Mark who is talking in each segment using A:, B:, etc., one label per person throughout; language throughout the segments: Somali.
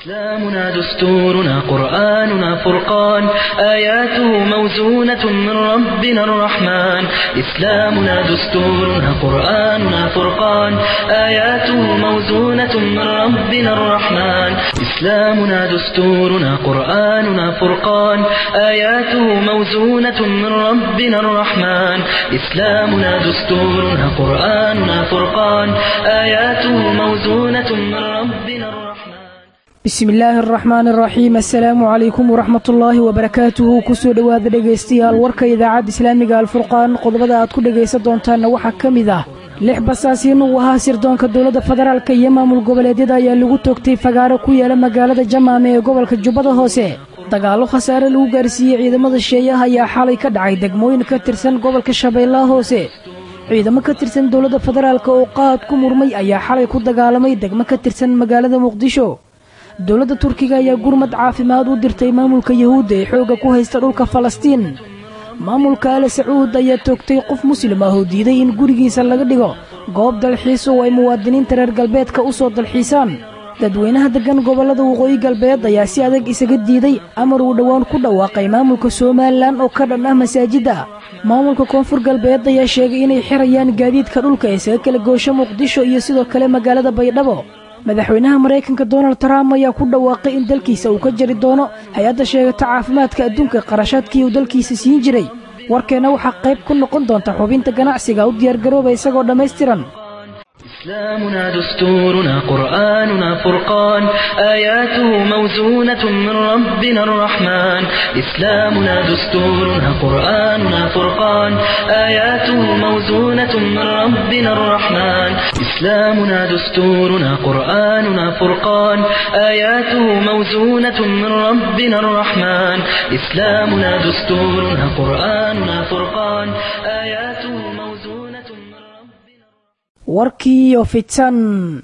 A: إسلامنا دستورنا قرآننا فرقان آياته موزونة من ربنا الرحمن إسلامنا دستورنا قرآننا فرقان آياته موزونة من ربنا الرحمن إسلامنا دستورنا قرآننا فرقان آياته موزونة من ربنا الرحمن إسلامنا دستورنا قرآننا فرقان آياته موزونة من ربنا الرحمن
B: bismi illaahi araxmaan araxiim assalaamu calaykum waraxmat ullaahi wabarakaatuhu kusoo dhowaada dhegaystayaal warka idaacadda islaamiga alfurqaan qodobada aad ku dhegaysan doontaanna waxaa ka mid ah lix basaasiin uu ahaa sirdoonka dowladda federaalk iyo maamul goboleedyada ayaa lagu toogtay fagaaro ku yaala magaalada jamaame ee gobolka jubbada hoose dagaallo khasaare lagu gaarsiiyey ciidamada sheeyaha ayaa xalay ka dhacay degmooyin ka tirsan gobolka shabeellaha hoose ciidamo ka tirsan dowladda federaalk oo qaad ku murmay ayaa xalay ku dagaalamay degmo ka tirsan magaalada muqdisho dowladda turkiga ayaa gurmad caafimaad u dirtay maamulka yahuudda ee xoogga ku haysta dhulka falastiin maamulka ale sacuud ayaa toogtay qof muslim ah oo diiday in gurigiisa laga dhigo goob dalxiis oo ay muwaadiniinta reer galbeedka u soo dalxiisaan dadweynaha deggan gobollada waqooyi galbeed ayaa si adag isaga diiday amar uu dhowaan ku dhawaaqay maamulka somalilan oo ka dhan ah masaajidda maamulka koonfur galbeed ayaa sheegay inay xirayaan gaadiidka dhulka ee isaga kala goosho muqdisho iyo sidoo kale magaalada baydhabo madaxweynaha maraykanka donald trump ayaa ku dhawaaqay in dalkiisa uu ka jari doono hay-adda sheegata caafimaadka adduunka qarashaadkii uu dalkiisa siin jiray warkeenna waxaa qayb ku noqon doonta xubinta ganacsiga u diyaargarooba isagoo dhammaystiran
A: إسلامنا دستورنا قرآننا فرقان آياته موزونة من ربنا الرحمن إسلامنا دستورنا قرآننا فرقان آياته موزونة من ربنا الرحمن إسلامنا دستورنا قرآننا فرقان آياته موزونة من ربنا الرحمن إسلامنا دستورنا قرآننا فرقان آياته موزونة من ربنا
B: warkii oo fidsan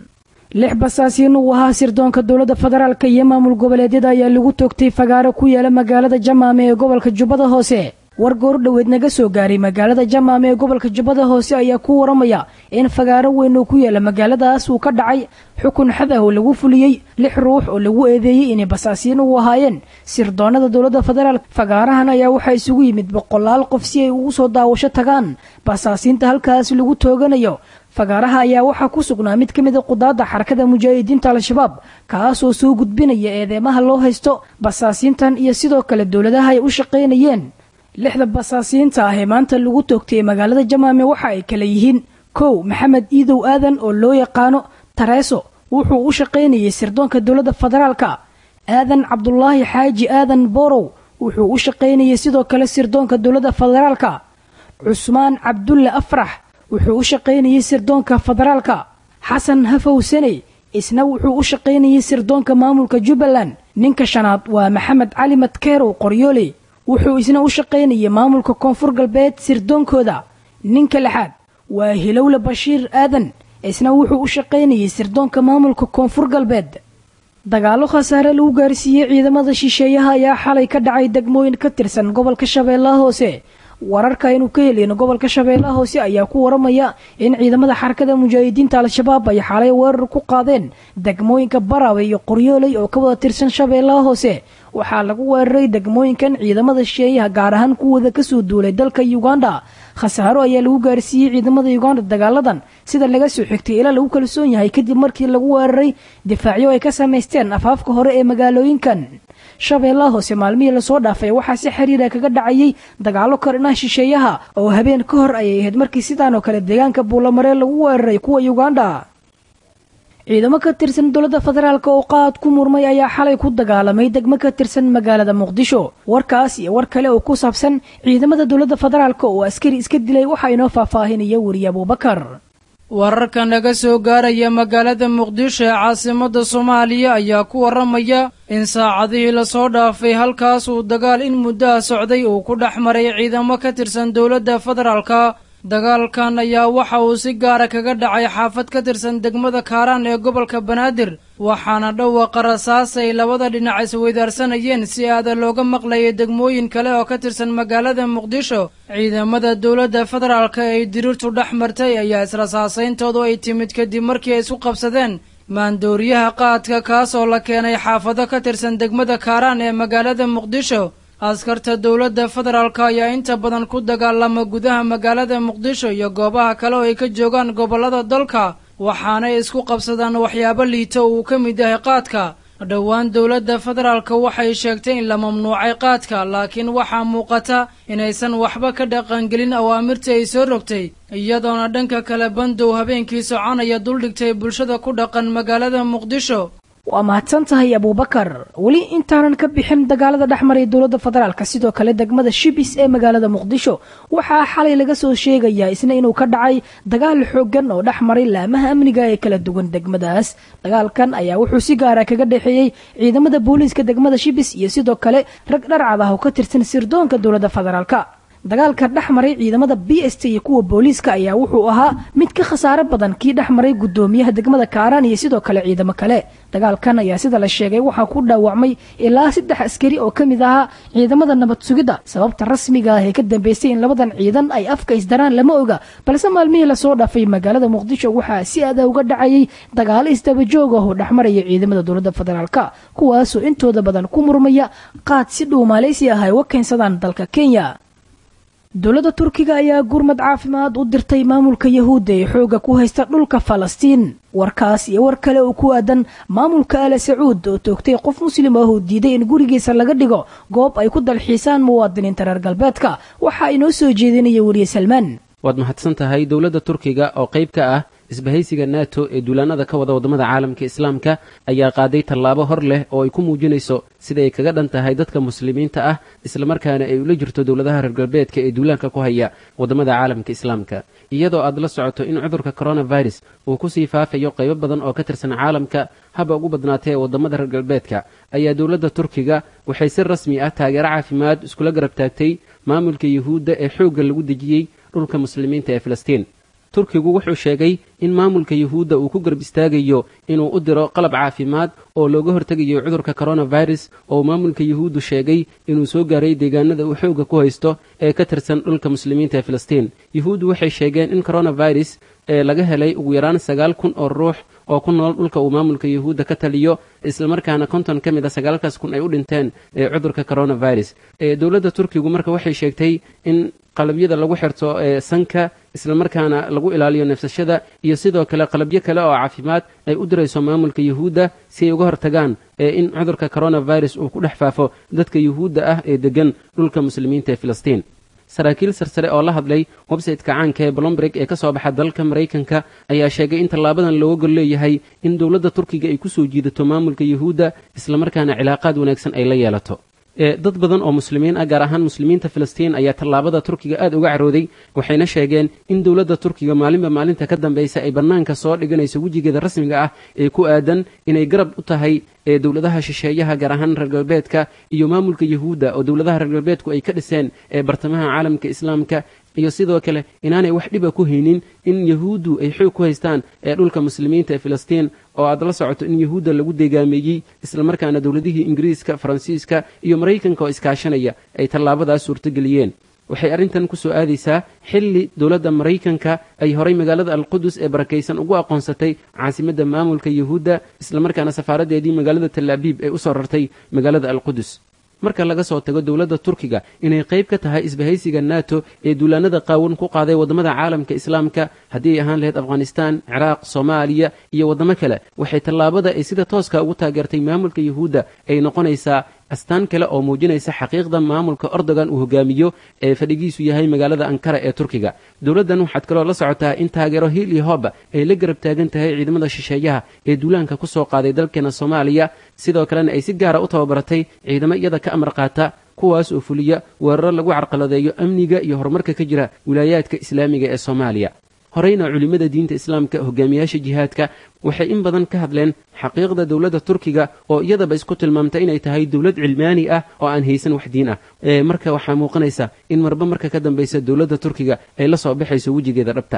B: lix basaasiin uu ahaa sirdoonka dowladda federaalk iyo maamul goboleedyada ayaa lagu toogtay fagaaro ku yaala magaalada jamaame ee gobolka jubbada hoose war goordhoweed naga soo gaaray magaalada jamaame ee gobolka jubbada hoose ayaa ku waramaya in fagaaro weyn oo ku yaala magaaladaas uu ka dhacay xukun xad ah oo lagu fuliyey lix ruux oo lagu eedeeyey inay basaasiin u ahaayeen sirdoonada dowladda federaalk fagaarahan ayaa waxaa isugu yimid boqolaal qof si ay ugu soo daawasho tagaan basaasiinta halkaas lagu tooganayo fagaaraha ayaa waxaa ku sugnaa mid ka mid a qudaadda xarakada mujaahidiinta al-shabaab kaasoo soo gudbinaya eedeemaha loo haysto basaasiintan iyo sidoo kale dowladaha ay u shaqaynayeen lixda basaasiinta ah ee maanta lagu toogtay magaalada jamaame waxa ay kala yihiin kow maxamed iidow aadan oo loo yaqaano tareeso wuxuu u shaqaynayay sirdoonka dowladda federaalka aadan cabdulaahi xaaji aadan borow wuxuu u shaqaynayay sidoo kale sirdoonka dowladda federaalka cusmaan cabdulle afrax wuxuu u shaqaynayay sirdoonka federaalka xasan hafow saney isna wuxuu u shaqaynayay sirdoonka maamulka jubbaland ninka shanaad waa maxamed cali madkeerow qoryooley wuxuu isna u shaqaynayay maamulka koonfur galbeed sirdoonkooda ninka lixaad waa hilowle bashiir aadan isna wuxuu u shaqaynayay sirdoonka maamulka koonfur galbeed dagaallo khasaare lagu gaarsiiyey ciidamada shisheeyaha ayaa xalay ka dhacay degmooyin ka tirsan gobolka shabeellaha hoose wararka aynu ka helin gobolka shabeellaha hoose ayaa ku waramaya in ciidamada xarakada mujaahidiinta al-shabaab ay xalay weerar ku qaadeen degmooyinka baraawe iyo qoryooley oo ka wada tirsan shabeellaha hoose waxaa lagu weeraray degmooyinkan ciidamada shisheeyaha gaar ahaan kuwooda kasoo duulay dalka uganda khasaaro ayaa lagu gaarsiiyey ciidamada uganda dagaaladan sida laga soo xigtay ilaa lagu kalsoon yahay kadib markii lagu weeraray difaacyo ay ka samaysteen afaafka hore ee magaalooyinkan shabeellaha hoose maalmihii lasoo dhaafay waxaa si xiriira kaga dhacayay dagaallo korinaha shisheeyaha oo habeen ka hor ayay ahayd markii sidaan oo kale deegaanka buulamaree lagu weeraray kuwa uganda ciidamo ka tirsan dowladda federaalk oo qaad ku murmay ayaa xalay ku dagaalamay degmo ka tirsan magaalada muqdisho warkaas iyo war kale oo ku saabsan ciidamada dowladda federaalk oo askari iska dilay waxaa inoo faahfaahinaya weriye abuubakar
C: wararka naga soo gaaraya magaalada muqdisho ee caasimadda soomaaliya ayaa ku waramaya in saacadihii lasoo dhaafay halkaas uu dagaal in muddaha socday uu ku dhex maray ciidamo ka tirsan dowladda federaalka dagaalkan ayaa waxa uu si gaara kaga dhacay xaafad ka tirsan degmada kaaraan ee gobolka banaadir waxaana dhawaqa rasaas ay labada dhinac isweydaarsanayeen si aada looga maqlayay degmooyin kale oo ka tirsan magaalada muqdisho ciidamada dowladda federaalka ay diriirtu dhex martay ayaa israsaasayntoodu ay timid kadib markii ay isku qabsadeen maandooriyaha qaadka kaas oo la keenay xaafado ka tirsan degmada kaaraan ee magaalada muqdisho askarta dowladda federaalk ayaa inta badan ku dagaalama gudaha magaalada muqdisho iyo goobaha kale oo ay ka joogaan gobollada dalka waxaanay isku qabsadaan waxyaabo liito uu ka mid yahay qaadka dhowaan dowladda federaalka waxay sheegtay in la mamnuucay qaadka laakiin waxaa muuqata inaysan waxba ka dhaqangelin awaamirtii ay soo rogtay iyadoona dhanka kale bandow habeenkii soconaya duldhigtay bulshada ku dhaqan magaalada muqdisho
B: waa mahadsan tahay abuubakar weli intaanan ka bixin dagaalada dhex maray dowladda federaalka sidoo kale degmada shibis ee magaalada muqdisho waxaa xalay laga soo sheegayaa isna inuu ka dhacay dagaal xoogan oo dhex maray laamaha amniga ee kala duwan degmadaas dagaalkan ayaa wuxuu si gaara kaga dhexeeyey ciidamada booliiska degmada shibis iyo sidoo kale rag dharcad ah oo ka tirsan sirdoonka dowladda federaalka dagaalka dhex maray ciidamada b s t iyo kuwa booliiska ayaa wuxuu ahaa mid ka khasaaro badan kii dhex maray guddoomiyaha degmada kaaraan iyo sidoo kale ciidamo kale dagaalkan ayaa sida la sheegay waxaa ku dhaawacmay ilaa saddex askari oo ka mid ahaa ciidamada nabad sugidda sababta rasmiga ah ee ka dambeysay in labadan ciidan ay afka isdaraan lama oga balse maalmihii lasoo dhaafay magaalada muqdisho waxaa si aada uga dhacayay dagaalo isdabajoog ah oo dhexmaraya ciidamada dowladda federaalka kuwaasoo intooda badan ku murmaya qaad si dhow maaleysi ah ay uga keensadaan dalka kenya dowladda turkiga ayaa gurmad caafimaad u dirtay maamulka yahuudda ee xooga ku haysta dhulka falastiin warkaas iyo war kale oo ku aadan maamulka ala sacuud oo toogtay qof muslim ah oo diiday in gurigiisa laga dhigo goob ay ku dalxiisaan muwaadiniinta reer galbeedka waxaa inoo soo jeedinaya weriye salmaan
D: waad mahadsan tahay dowladda turkiga oo qayb ka ah isbahaysiga nato ee duulaanada ka wada waddamada caalamka islaamka ayaa qaaday tallaabo hor leh oo ay ku muujinayso sida ay kaga dhan tahay dadka muslimiinta ah islamarkaana ay ula jirto dowladaha reer galbeedka ee duulaanka ku haya waddamada caalamka islaamka iyadoo aad la socoto in cudurka coronavirus uu kusii faafayo qaybo badan oo ka tirsan caalamka haba ugu badnaatee ee waddamada reer galbeedka ayaa dowladda turkiga waxay si rasmi ah taageero caafimaad iskula garab taagtay maamulka yuhuudda ee xoogga lagu dejiyey dhulka muslimiinta ee filistiin turkigu wuxuu sheegay in maamulka yuhuudda uu ku garab istaagayo inuu u diro qalab caafimaad oo looga hortegayo cudurka coronavirus oo maamulka yuhuuddu sheegay inuu soo gaaray deegaanada uu xoogga ku haysto ee ka tirsan dhulka muslimiinta ee filistiin yuhuuddu waxay sheegeen in coronavirus ee laga helay ugu yaraan sagaal kun oo ruux oo ku nool dhulka uu maamulka yuhuudda ka taliyo islamarkaana konton ka mid a sagaalkaas kun ay u dhinteen ee cudurka coronavirus ee dowladda turkigu marka waxay sheegtay in qalabyada lagu xirto ee sanka islamarkaana lagu ilaaliyo neefsashada iyo sidoo kale qalabyo kale oo caafimaad ay u dirayso maamulka yuhuudda si ay uga hortagaan ee in cudurka coronavirus uu ku dhex faafo dadka yuhuudda ah ee deggan dhulka muslimiinta ee filistiin saraakiil sarsare oo la hadlay websayteka caanka ee blomberg ee ka soo baxa dalka maraykanka ayaa sheegay in tallaabadan looga gol leeyahay in dowladda turkiga ay ku soo jiidato maamulka yuhuudda islamarkaana cilaaqaad wanaagsan ay la yeelato dad badan oo muslimiin ah gaar ahaan muslimiinta filistiin ayaa tallaabada turkiga aad uga carooday waxayna sheegeen in dowladda turkiga maalinba maalinta ka dambaysa ay bannaanka soo dhiganayso wejigeeda rasmiga ah ee ku aadan inay garab u tahay ee dowladaha shisheeyaha gaar ahaan reer galbeedka iyo maamulka yuhuudda oo dowladaha reer galbeedku ay ka dhiseen ee bartamaha caalamka islaamka iyo sidoo kale inaanay wax dhiba ku haynin in yahuuddu ay xoog ku haystaan ee dhulka muslimiinta ee filistiin oo aad la socoto in yahuudda lagu deegaameeyey islamarkaana dowladihii ingiriiska faransiiska iyo maraykanka oo iskaashanaya ay tallaabadaas suurtogeliyeen waxay arrintan ku soo aadaysaa xilli dowladda maraykanka ay horay magaalada alqudus ee barakaysan ugu aqoonsatay caasimadda maamulka yuhuudda islamarkaana safaaraddeedii magaalada talaabiib ay u soo rartay magaalada alqudus marka laga soo tago dowladda turkiga inay qayb ka tahay isbahaysiga nato ee duulaanada qaawan ku qaaday waddamada caalamka islaamka haddii ay ahaan lahayd afghanistaan ciraaq soomaaliya iyo waddamo kale waxay tallaabada ay sida tooska ugu taageertay maamulka yuhuudda ay noqonaysaa astaan kale oo muujinaysa xaqiiqda maamulka ordogan uu hogaamiyo ee fadhigiisu yahay magaalada ankara ee turkiga dowladdan waxaad kaloo la socotaa in taageero hiil iyo hooba ay la garab taagan tahay ciidamada shisheeyaha ee duulaanka ku soo qaaday dalkeena soomaaliya sidoo kalena ay si gaara u tababaratay ciidamo iyada ka amar qaata kuwaas oo fuliya weeraro lagu carqaladeeyo amniga iyo horumarka ka jira wilaayaadka islaamiga ee soomaaliya horeyna culimmada diinta islaamka hogaamiyaasha jihaadka waxay in badan ka hadleen xaqiiqda dowladda turkiga oo iyadaba isku tilmaamta inay tahay dowlad cilmaani ah oo aan haysan wax diin ah marka waxaa muuqanaysa in marba marka ka dambaysa dowladda turkiga ay la soo baxayso wejigeeda dhabta ah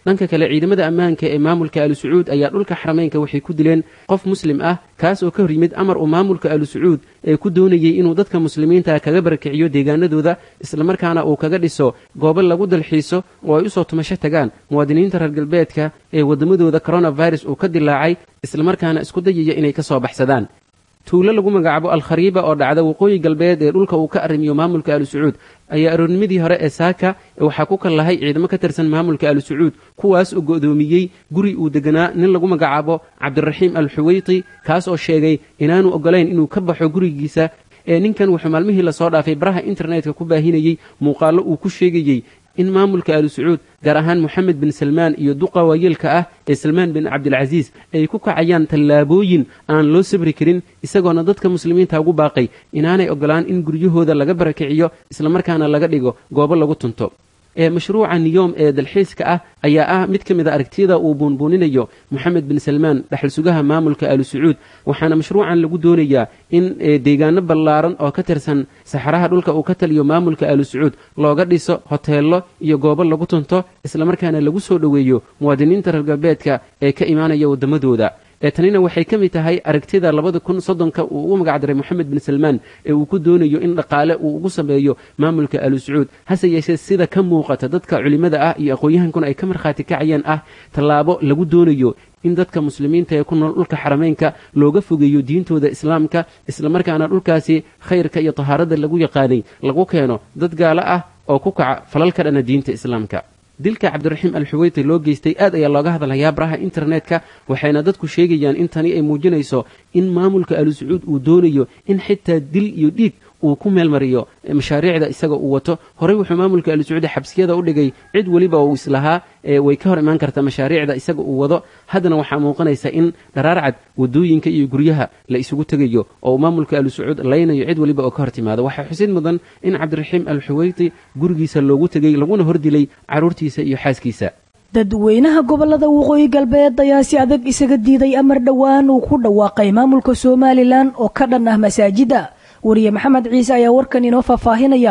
D: dhanka kale ciidamada ammaanka ee maamulka alu sacuud ayaa dhulka xarameynka waxay ku dileen qof muslim ah kaas oo ka hor yimid amar uu maamulka alu sacuud ee ku doonayey inuu dadka muslimiinta kaga barakiciyo deegaanadooda islamarkaana uu kaga dhiso goobo lagu dalxiiso oo ay usoo tumasho tagaan muwaadiniinta reer galbeedka ee waddamadooda coronavirus uu ka dilaacay islamarkaana isku dayaya inay ka soo baxsadaan tuulo lagu magacaabo alkhariiba oo dhacda waqooyi galbeed ee dhulka uu ka arrimiyo maamulka alu sacuud ayaa aroornimadii hore ee saaka waxaa ku kallahay ciidamo ka tirsan maamulka alu sacuud kuwaas oo go'doomiyey guri uu deganaa nin lagu magacaabo cabdiraxiim al xuweyti kaas oo sheegay inaanu oggolayn inuu ka baxo gurigiisa ee ninkan wuxuu maalmihii lasoo dhaafay baraha internetka ku baahinayey muuqaallo uu ku sheegayey in maamulka alu sacuud gaar ahaan moxamed bin salmaan iyo duqa waayeelka ah ee salmaan bin cabdilcasiis ay ku kacayaan tallaabooyin aan loo sabri karin isagoona dadka muslimiinta ugu baaqay inaanay oggolaan in guryahooda laga barakiciyo islamarkaana laga dhigo goobo lagu tunto ee mashruuca niyoom ee dalxiiska ah ayaa ah mid ka mid a aragtiyada uu buunbuuninayo moxamed bin salmaan dhaxal sugaha maamulka alu sacuud waxaana mashruucan lagu doonayaa in deegaano ballaaran oo ka tirsan saxaraha dhulka uu ka taliyo maamulka alu sacuud looga dhiso hoteello iyo goobo lagu tunto islamarkaana lagu soo dhoweeyo muwaadiniinta reer galbeedka ee ka imaanaya waddamadooda ee tanina waxay ka mid tahay aragtida labada kun soddonka uu ugu magacdaray moxamed bin salmaan ee uu ku doonayo in dhaqaale uu ugu sameeyo maamulka alu sacuud hase yeeshee sida ka muuqata dadka culimmada ah iyo aqoon-yahankuna ay ka markhaati kacayeen ah tallaabo lagu doonayo in dadka muslimiinta ee ku nool dhulka xarameynka looga fogeeyo diintooda islaamka islamarkaana dhulkaasi khayrka iyo tahaarada lagu yaqaanay lagu keeno dad gaalo ah oo ku kaca falal ka dhana diinta islaamka dilka cabdiraxiim al xuweyti loo geystay aad ayaa looga hadlayaa baraha internetka waxayna dadku sheegayaan in tani ay muujinayso in maamulka alu sacuud uu doonayo in xitaa dil iyo dhiig uu ku meelmariyo mashaariicda isaga uu wato horey wuxuu maamulka alu sacuudi xabsiyada u dhigay cid weliba uu islahaa way ka hor imaan kartaa mashaariicda isaga uu wado haddana waxaa muuqanaysa in dharaarcad wadooyinka iyo guryaha la isugu tegayo oo uu maamulka alu sacuud laynayo cid weliba oo ka hor timaado waxaa xusid mudan in cabdiraxiim al xuweyti gurigiisa loogu tegey laguna hordilay carruurtiisa iyo xaaskiisa
B: dadweynaha gobolada waqooyi galbeed ayaa si adag isaga diiday amar dhowaan uu ku dhawaaqay maamulka somalilan oo ka dhan ah masaajidda wariye maxamed ciise ayaa warkan inoo faahfaahinaya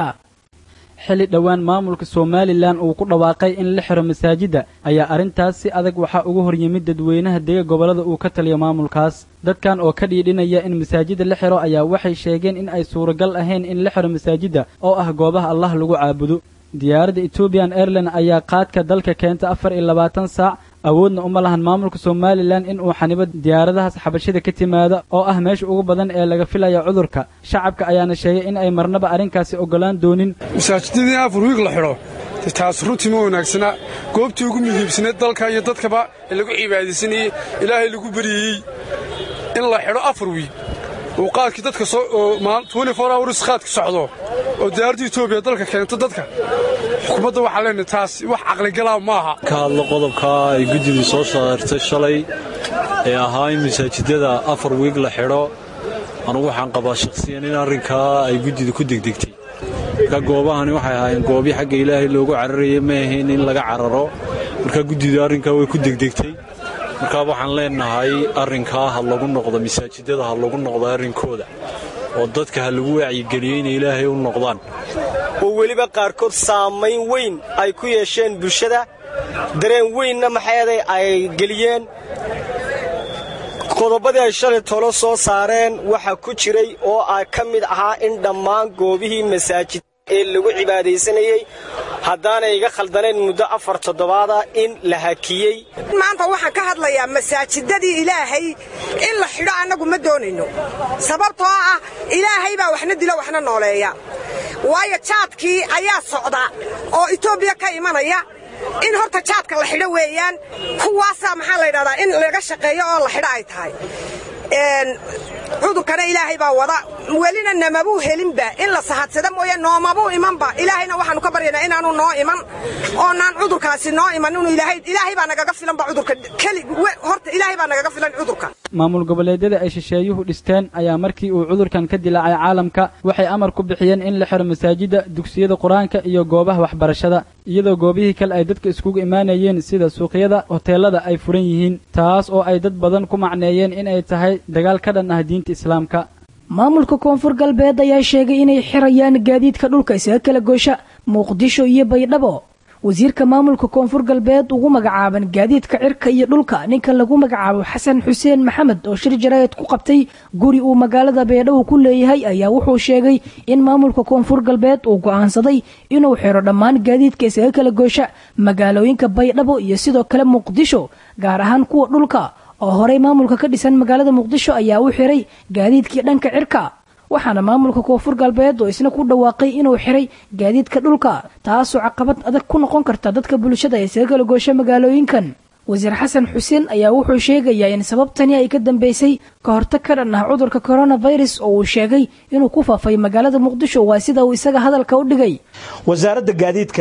E: xilli dhowaan maamulka somalilan uu ku dhawaaqay in la xiro masaajidda ayaa arrintaas si adag waxaa uga hor yimid dadweynaha dega gobollada uu ka taliyo maamulkaas dadkan oo ka dhiidhinaya in masaajidda la xiro ayaa waxay sheegeen in ay suuragal ahayn in la xiro masaajidda oo ah goobaha allah lagu caabudo diyaaradda ethoobiyan airline ayaa qaadka dalka keenta afar iyo labaatan saac awoodna uma lahan maamulka somalilan in uu xanibo diyaaradahaas xabashida ka timaada oo ah meesha ugu badan ee laga filaya cudurka shacabka ayaana sheegay in ay marnaba arrinkaasi oggolaan doonin
F: masaajidadii afar wiig la xidho taas runtii ma wanaagsana goobtii ugu muhiimsaneed dalka iyo dadkaba ee lagu cibaadaysanayey ilaahay lagu beriyey in la xidho afar wiig uu qaadkii dadka hours qaadka socdo oo diyaaradda etoobiya dalka keento dadka xukuumadda waxaa leenahay taas wax caqligalaa maaha
G: ka hadlo qodobkaa ay guddidu soo saartay shalay ee ahaa in masaajidada afar wiig la xidho anugu waxaan qabaa shakhsiyan in arrinkaa ay guddidu ku degdegtay marka goobahani waxay ahaayeen goobii xagga ilaahay loogu cararayay ma ahayn in laga cararo marka guddidu arrinkaa way ku degdegtay markaa waxaan leenahay arrinkaa ha lagu noqdo masaajidada ha lagu noqdo arrinkooda oo dadka ha lagu wacyigeliyo inay ilaahay u noqdaan
H: oo weliba qaarkood saamayn weyn ay ku yeesheen bulshada dareen weynna maxayday ay geliyeen qodobadii ay shalay tolo soo saareen waxaa ku jiray oo ay ka mid ahaa in dhammaan goobihii masaajid ee lagu cibaadaysanayey haddaanay iga khaldaneen muddo afar toddobaada in la hakiyey
I: maanta waxaan ka hadlayaa masaajidadii ilaahay in la xidho annagu ma doonayno sababtoo ah ilaahay baa waxna dilo waxna nooleeya waayo jaadkii ayaa socda oo etoobiya ka imanaya in horta jaadka la xidho weeyaan kuwaasaa maxaa la ydhahdaa in laga shaqeeyo oo la xidho ay tahay cudurkana ilaahay baa wada welina namabuu helinba in la sahadsada mooye noomabuu imanba ilaahayna waxaanu ka baryaynaa inaanu noo iman oonaan cudurkaasi noo iman inuu ilaahay ilaahay baa nagaga filanba cudurka keli horta ilaahay baa nagaga filan cudurka
E: maamul goboleedyada ay shisheeyuhu dhisteen ayaa markii uu cudurkan ka dilaacay caalamka waxay amar ku bixiyeen in la xiro masaajidda dugsiyada qur-aanka iyo goobaha waxbarashada iyadoo goobihii kale ay dadka iskugu imaanayeen sida suuqyada hoteelada ay furan yihiin taas oo ay dad badan ku macneeyeen inay tahay dagaal ka dhan ah diinta islaamka
B: maamulka koonfur galbeed ayaa sheegay inay xirayaan gaadiidka dhulka isaga kala goosha muqdisho iyo baydhabo wasiirka maamulka koonfur galbeed ugu magacaaban gaadiidka cirka iyo dhulka ninka lagu magacaabo xasan xuseen maxamed oo shir jaraa'id ku qabtay guri uu magaalada beedhow ku leeyahay ayaa wuxuu sheegay in maamulka koonfur galbeed uu go'aansaday inuu xiro dhammaan gaadiidka isaga kala goosha magaalooyinka baydhabo iyo sidoo kale muqdisho gaar ahaan kuwa dhulka oo horey maamulka ka dhisan magaalada muqdisho ayaa u xiray gaadiidkii dhanka cirka waxaana maamulka koonfur galbeed oo isna ku dhawaaqay inuu xiray gaadiidka dhulka taasoo caqabad adag ku noqon karta dadka bulshada ee isaga kala goosha magaalooyinkan wasiir xasan xuseen ayaa wuxuu sheegayaa in sababtani ay ka dambeysay ka hortag ka dhan ah cudurka coronavirus oo uu sheegay inuu ku faafay magaalada muqdisho waa sida uu isaga hadalka u dhigay
J: wasaaradda gaadiidka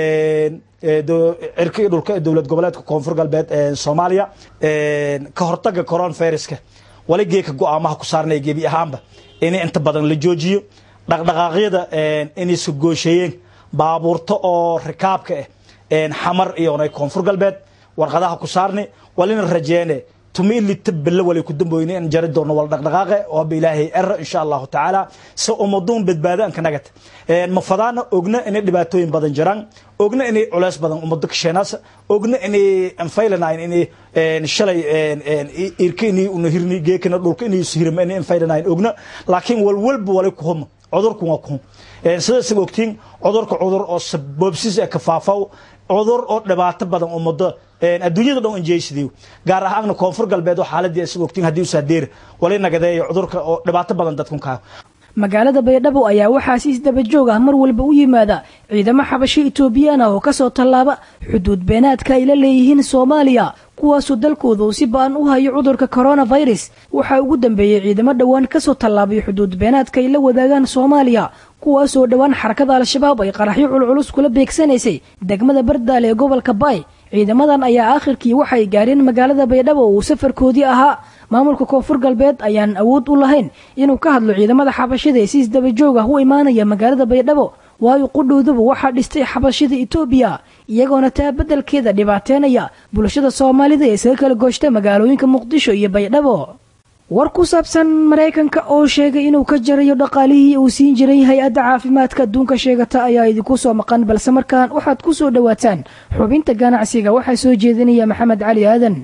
J: cirka iyo dhulka ee dowlad goboleedka koonfur galbeed ee soomaaliya ka hortaga coronaviruska wali geeka go-aamaha ku saarnaya gebi ahaanba in inta badan la joojiyo dhaqdhaqaaqyada inay sugooshayeen baabuurta oo rikaabka ah xamar iyona koonfur galbeed warqadaha ku saarni walina rajeene tumi lita belle wali ku damboyne in jari doonno wal dhaqdhaqaaqe oo ba ilaahay era insha allahu tacaala si ummaduun badbaado anka nagata mafadaana ogna inay dhibaatooyin badan jiraan ogna inay culeys badan ummado kasheenaas ogna inay anfaylanayn inay shalay irka inay una hirni geekana dhulka inay hirma inay anfaylanayn ogna laakiin walwalba wali ku huma cudurku waa ku sidaas ogtiin cudurka cudur oo sababsis ee kafaafaw cudur oo dhibaato badan ummado adduunyada dhan injeysidiyo gaar ahaanna koonfur galbeed oo xaaladii isag ogtiin haddii usaadeer wali nagadeeyo cudurka oo dhibaato badan dadkun kaa
B: magaalada baydhabo ayaa waxaa si isdaba joog ah mar walba u yimaada ciidamo xabasho etoobiyaan ah oo kasoo tallaaba xuduud beenaadka ay la leeyihiin soomaaliya kuwaasoo dalkooda uu si ba-an u hayo cudurka coronavirus waxaa ugu dambeeyey ciidamo dhowaan kasoo tallaabay xuduud beenaadka ay la wadaagaan soomaaliya kuwaasoo dhowaan xarakada al-shabaab ay qaraxyo culculus kula beegsanaysay degmada bardaale ee gobolka baay ciidamadan ayaa aakhirkii waxay gaareen magaalada baydhabo uu safarkoodii ahaa maamulka koonfur galbeed ayaan awood u lahayn inuu ka hadlo ciidamada xabashida ee si isdaba joog ah u imaanaya magaalada baydhabo waayo qudhowduba waxaa dhistay xabashida etoobiya iyagoona taa beddelkeeda dhibaateenaya bulshada soomaalida ee isaga kala gooshta magaalooyinka muqdisho iyo baydhabo war ku saabsan maraykanka oo sheegay inuu ka jarayo dhaqaalihii uu siin jiray hay-adda caafimaadka adduunka sheegata ayaa idinku soo maqan balse markaan waxaad ku soo dhowaataan xubinta ganacsiga waxaa soo jeedinaya maxamed cali aadan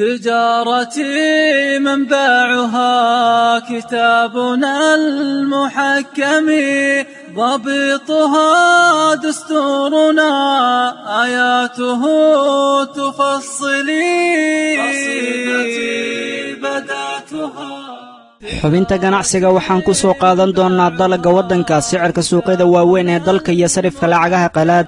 K: تجارتي منبعها كتابنا المحكم ضبطها دستورنا آياته تفصلي قصيدتي بدأتها
L: xubinta ganacsiga waxaan ku soo qaadan doonnaa dalagga waddanka sicirka suuqyada waaweyn ee dalka iyo sarifka lacagaha qalaad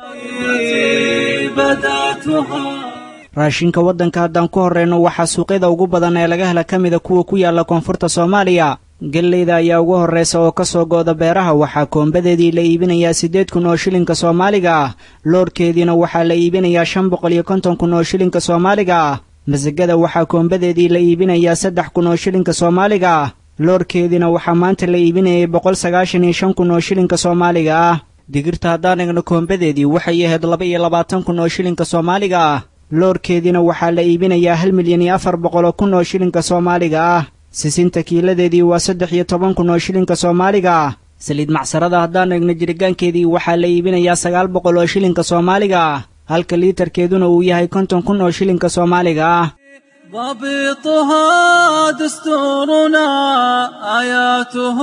L: raashinka waddanka haddaan ku horrayno waxaa suuqyada ugu badan ee laga hela ka mida kuwa ku yaalla koonfurta soomaaliya gelleyda ayaa ugu horraysa oo ka soo gooda beeraha waxaa koombadeedii la iibinayaa siddeed kun oo shilinka soomaaliga ah loorhkeediina waxaa la iibinayaa shan boqol iyo konton kun oo shilinka soomaaliga ah masagada waxaa koombadeedii la iibinayaa saddex kun oo shilinka soomaaliga ah loorhkeediina waxaa maanta la iibinayay boqol sagaashan iyo shan kun oo shilinka soomaaliga ah digirta haddaan egno koombadeedii waxay ahayd laba iyo labaatan kun oo shilinka soomaaliga ah loorhkeediina waxaa la iibinayaa hal milyan iyo afar boqol oo kun oo shilinka soomaaliga ah sisinta kiiladeedii waa saddex iyo toban kun oo shilinka soomaaliga ah saliid macsarada haddaan egno jiritaankeedii waxaa la iibinayaa sagaal boqol oo shilinka soomaaliga ah halka liitarkeeduna uu yahay konton kun oo shilinka soomaaliga ah
K: ضبطها دستورنا آياته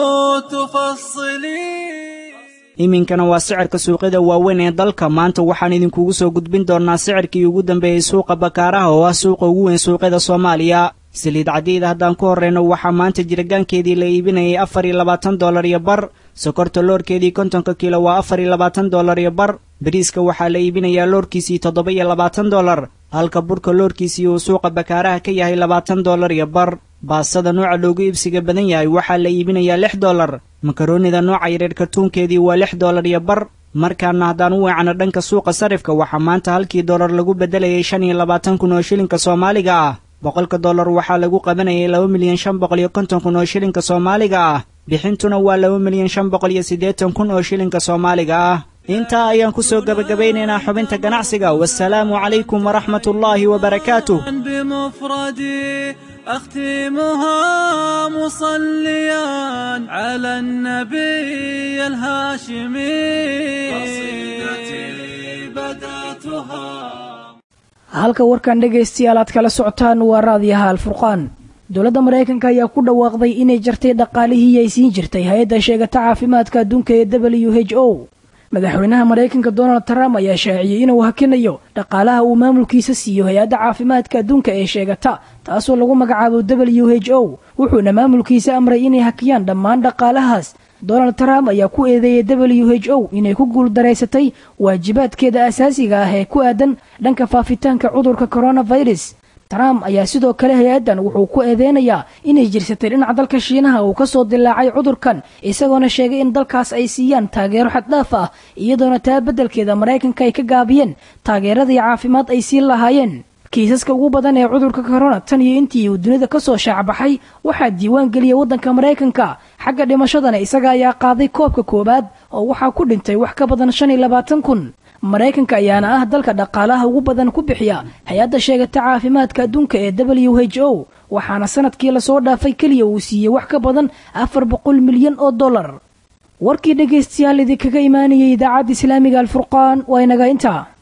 K: تفصلي
L: iminkana waa sicirka suuqyada waaweyn ee dalka maanta waxaan idinkugu soo gudbin doonnaa sicirkii ugu dambeeyey suuqa bakaaraha oo ah suuqa ugu weyn suuqyada soomaaliya saliid cadiyda haddaan ku horrayno waxaa maanta jiritaankeedii la iibinayay afar iyo labaatan dollar iyo bar sokorta loorkeedii kontonka kiilo waa afar iyo labaatan dollar iyo bar bariiska waxaa la iibinayaa loorkiisii toddoba iyo labaatan dollar halka burka loorkiisii uu suuqa bakaaraha ka yahay labaatan dollar iyo bar baasada nooca loogu iibsiga badan yahay waxaa la iibinayaa lix dollar makaroonida nooca yareer kartuunkeedii waa lix dollar iyo bar markaana haddaan u weecano dhanka suuqa sarifka waxaa maanta halkii dollar lagu beddelayay shan iyo labaatan kun oo shilinka soomaaliga ah boqolka dollar waxaa lagu qabanayay laba milyan shan boqol iyo konton kun oo shilinka soomaaliga ah bixintuna waa laba milyan shan boqol iyo siddeetan kun oo shilinka soomaaliga ah intaa ayaan ku soo gebagabaynaynaa xubinta ganacsiga wasalaamu calaykum waraxmat ullaahi wabarakaatuh
K: بمفردي أختمها مصليا على النبي الهاشمي قصيدتي بدأ
B: halka warkan dhegaystayaal aad kala socotaan waa raadiyaha alfurqaan dowladda maraykanka ayaa ku dhawaaqday inay jartay dhaqaalihii ay siin jirtay hay-adda sheegata caafimaadka adduunka ee w h o madaxweynaha maraykanka donald trump ayaa shaaciyey inuu hakinayo dhaqaalaha uu maamulkiisa siiyo hay-adda caafimaadka adduunka ee sheegata taasoo lagu magacaabo w h o wuxuuna maamulkiisa amray inay hakiyaan dhammaan dhaqaalahaas donald trump ayaa ku eedeeyay w h o inay ku guuldaraysatay waajibaadkeeda asaasiga ah ee ku aadan dhanka faafitaanka cudurka coronavirus trump ayaa sidoo kale hay-addan wuxuu ku eedeynayaa inay jirsatay dhinaca dalka shiinaha uu kasoo dilaacay cudurkan isagoona sheegay in dalkaas ay siiyaan taageero xaddhaaf ah iyadoona taa beddelkeeda maraykanka ay ka gaabiyeen taageeradii caafimaad ay siin lahaayeen kiisaska ugu badan ee cudurka corona tan iyo intii uu dunida kasoo shaacbaxay waxaa diiwaan geliyay waddanka maraykanka xagga dhimashadana isaga ayaa qaaday koobka koowaad oo waxaa ku dhintay wax ka badan shan iyo labaatan kun maraykanka ayaana ah dalka dhaqaalaha ugu badan ku bixiya hay-adda sheegata caafimaadka adduunka ee w h o waxaana sanadkii lasoo dhaafay keliya uu siiyey wax ka badan afar boqol milyan oo dollar warkii dhegaystayaal idinkaga imaanayay idaacadda islaamiga alfurqaan waa inaga intaa